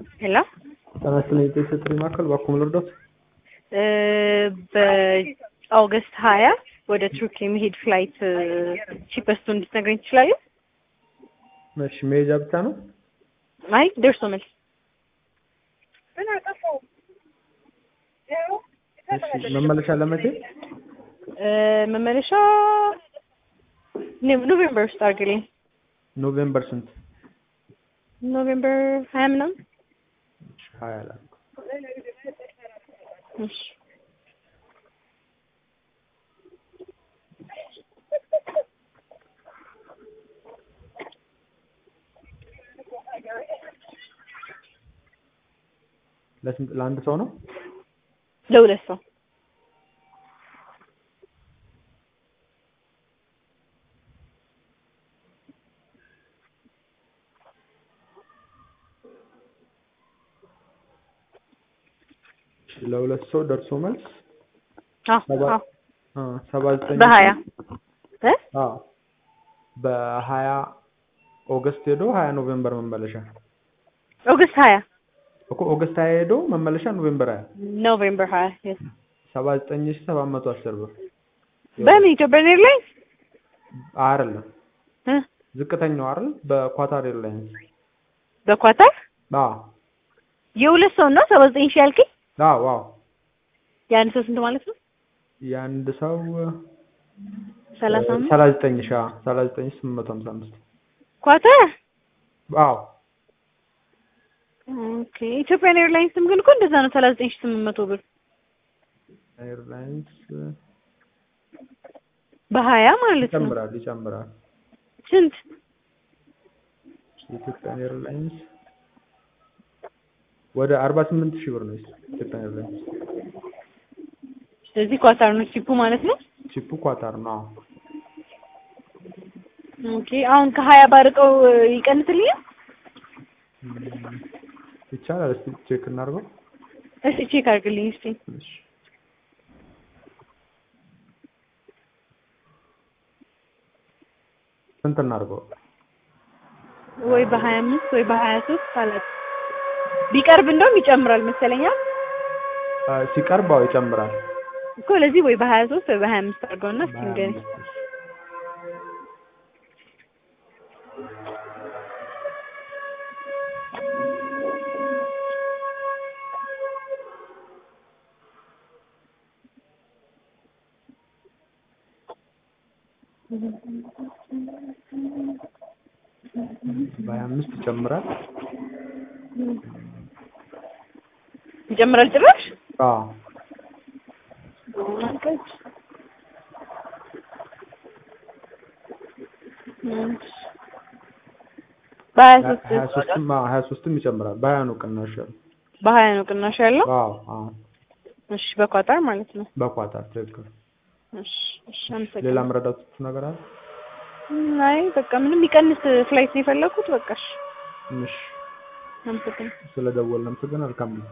ሄሎ ጤና ይስጥልኝ የጤና ጥሪ ማዕከል እባክዎ ልርዳዎት? በኦገስት ሀያ ወደ ቱርክ የሚሄድ ፍላይት ቺፐስቱ እንድትነግረኝ ትችላለህ? እሺ መሄጃ ብቻ ነው? አይ ደርሶ መልስ እሺ መመለሻ ለመቼ? መመለሻ ኖቬምበር ውስጥ አድርግልኝ። ኖቬምበር ስንት? ኖቬምበር ሀያ ምናምን እሺ ሀያ ላይ እሺ ለስንት ለአንድ ሰው ነው? ለሁለት ሰው ለሁለት ሰው ደርሶ መልስ አዎ ሰባ አዎ አ ሰባ ዘጠኝ በሀያ እ አዎ በሀያ ኦገስት ሄዶ ሀያ ኖቬምበር መመለሻ ኦገስት ሀያ እኮ ኦገስት ሀያ ሄዶ መመለሻ ኖቬምበር ሀያ ኖቬምበር ሀያ yes ሰባ ዘጠኝ ሺህ ሰባት መቶ አስር ብር በምን ኢትዮጵያን ኤርላይንስ አይደለም እ ዝቅተኛው አይደል በኳታር ኤርላይንስ በኳታር አዎ የሁለት ሰው ነው ሰባ ዘጠኝ ሺህ ያልከኝ አዎ አዎ የአንድ ሰው ስንት ማለት ነው? የአንድ ሰው ሰላሳ አምስት ሰላሳ ዘጠኝ ሺህ አዎ ሰላሳ ዘጠኝ ሺህ ስምንት መቶ ሀምሳ አምስት ኳታር አዎ ኦኬ ኢትዮጵያን ኤርላይንስም ግን እኮ እንደዛ ነው ሰላሳ ዘጠኝ ሺህ ስምንት መቶ ብር ኤርላይንስ በሀያ ማለት ነው ይጨምራል ይጨምራል ስንት የኢትዮጵያን ኤርላይንስ ወደ አርባ ስምንት ሺህ ብር ነው ኢትዮጵያን ኤርላይንስ ስለዚህ ኳታር ነው ቺፑ ማለት ነው ቺፑ ኳታር ነው አዎ ኦኬ አሁን ከሀያ ባርቀው ይቀንስልኛል እም፣ ይቻላል እስኪ ቼክ እናድርገው እስቲ ቼክ አድርግልኝ እስቲ እሺ ስንት እናድርገው ወይ በሀያ አምስት ወይ በሀያ ሶስት አላት ቢቀርብ እንደውም ይጨምራል መሰለኛ አ፣ ሲቀርብ አዎ ይጨምራል እኮ ለዚህ ወይ በሀያ ሶስት ወይ በሀያ አምስት አድርገውና እስቲ ንገረኝ በሀያ አምስት ይጨምራል ይጨምራል ጭራሽ አዎ በሀያ ሶስት ሀያ ሶስትም አዎ ሀያ ሶስትም ይጨምራል በሀያ ነው ቅናሽ ያለው በሀያ ነው ቅናሽ ያለው አዎ አዎ እሺ በኳታር ማለት ነው በኳታር ትክክል እሺ እሺ አመሰግናለሁ ሌላ መረዳት ነገር አለ አይ በቃ ምንም የሚቀንስ ፍላይት ነው የፈለኩት በቃ እሺ እሺ አመሰግናለሁ ስለደወልን አመሰግናለሁ መልካም ጊዜ